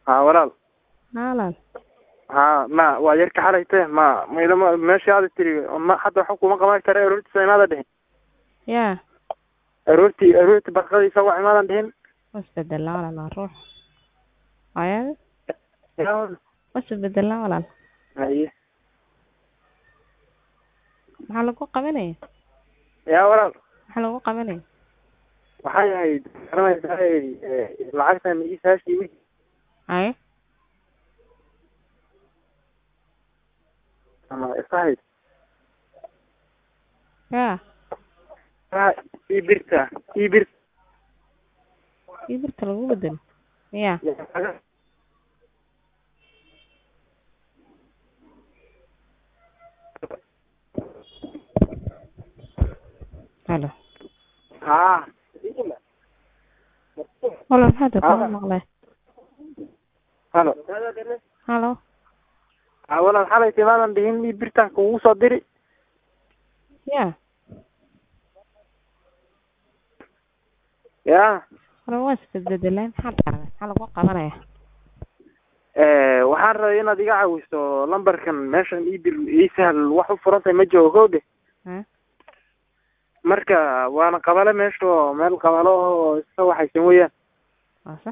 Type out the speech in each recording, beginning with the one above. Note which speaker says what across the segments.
Speaker 1: haa walaal
Speaker 2: haalan
Speaker 1: haa ma waa yarka xalayte ma maydama meeshii aada tiri ma hadda waxa kuma qaban kara aroortiisa imaada dhihin
Speaker 2: yaa
Speaker 1: aroortii aroortii barqadiisa wax imaadan dhihin
Speaker 2: wasbedelaa walaal waa ruux ayada
Speaker 1: yaa
Speaker 2: wasbedelaa walaal
Speaker 1: haye
Speaker 2: maxaa lagu qabanaya
Speaker 1: yaa walaal
Speaker 2: maxaa lagu qabanaya
Speaker 1: waxay ahayd garanaysaa lacagtan iisaashii
Speaker 2: haye
Speaker 1: ama isahayd
Speaker 2: yaa
Speaker 1: haa ii birta ii bir
Speaker 2: ii birta lagu bedelo ya halo
Speaker 1: haa
Speaker 2: walaal maxaa dee
Speaker 1: Ah.
Speaker 2: kuma maqlay
Speaker 1: halo
Speaker 2: halo
Speaker 1: haa walaal xalayta imaadan dhihin ii birtan kugu soo diri
Speaker 2: ya
Speaker 1: yaa
Speaker 2: walaal waa isbedbedelay maxaa dhacday maxaa lagu qabanaya
Speaker 1: waxaan rabay inaad iga caawiso lambarkan meeshan ii bir ii sahal wax u furantahay ma joogo kowde
Speaker 2: ha
Speaker 1: marka waana qabale meesha oo meel qabalo oo iska waxaysan weeyaan
Speaker 2: waa sax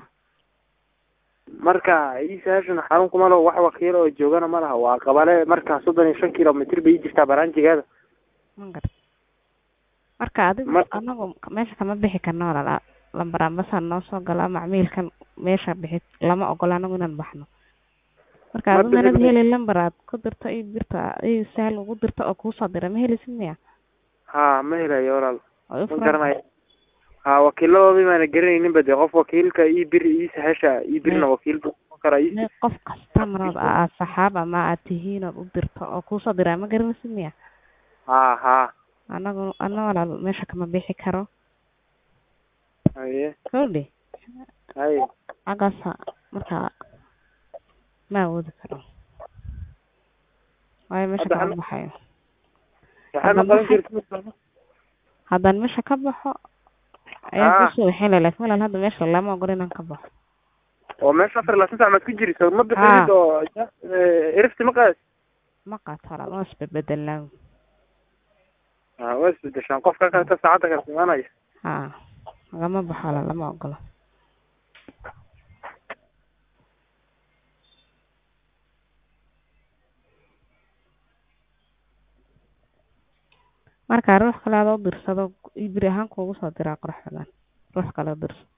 Speaker 1: marka ii sahashan xarun kuma laho wax wakiil oo joogana ma laha waa qabale marka soddon iyo shan kilomitr bay ii jirtaa baraanjigeeda
Speaker 2: ma garta marka adigu
Speaker 1: Mar-
Speaker 2: anagu meesha kama bixi karno walaal lambar ambasaa noo soo gala macmiilkan meesha bixi lama ogola anagu inaan baxno marka
Speaker 1: Ma
Speaker 2: adigu manad
Speaker 1: bixin-
Speaker 2: heli lambar aad ku dirto ii birta ii sahal ugu dirto oo kuusoo dira ma helisid miya
Speaker 1: ha ma helayo walaal
Speaker 2: oo i
Speaker 1: ma
Speaker 2: furan
Speaker 1: garanayo ha wakiiladoodii baana garanayninba dee qof wakiilka ii bir ii sahasha ii birna wakiil buu noqon karaa ii
Speaker 2: me qof customer oo aad saxaab ama aad tihiin ood u dirto oo kuusoo diraa ma garanaysid miya
Speaker 1: ha ha
Speaker 2: anagu ana walaal meesha kama bixi karo
Speaker 1: haye
Speaker 2: kowdhi
Speaker 1: haye
Speaker 2: xaggaasa marka ma awoodi karo waayo meesha
Speaker 1: Hadda
Speaker 2: kama
Speaker 1: ana-
Speaker 2: baxayo
Speaker 1: waxaa ma
Speaker 2: Hadda
Speaker 1: qaban
Speaker 2: maxay-
Speaker 1: jirta
Speaker 2: haddaan meesha ka baxo ayaan
Speaker 1: Ah.
Speaker 2: kusoo waxin lahaa laakiin walaal hadda meesha lama ogolo inaan ka baxo
Speaker 1: oo meesha afar iyo labaatan sac maad ku jiriso ma bixinid
Speaker 2: Ha.
Speaker 1: oo erifti ma qaad
Speaker 2: ma qaato walaal waa isbedbedelnaa
Speaker 1: ha waa isbedeshaan qofka kaleta saacadda kala imaanaya
Speaker 2: ha lagama baxo walaal lama ogolo marka ruux kale adoo dirsado ibri ahaan kuugu soo diraa qurux badan ruux kale oo dirso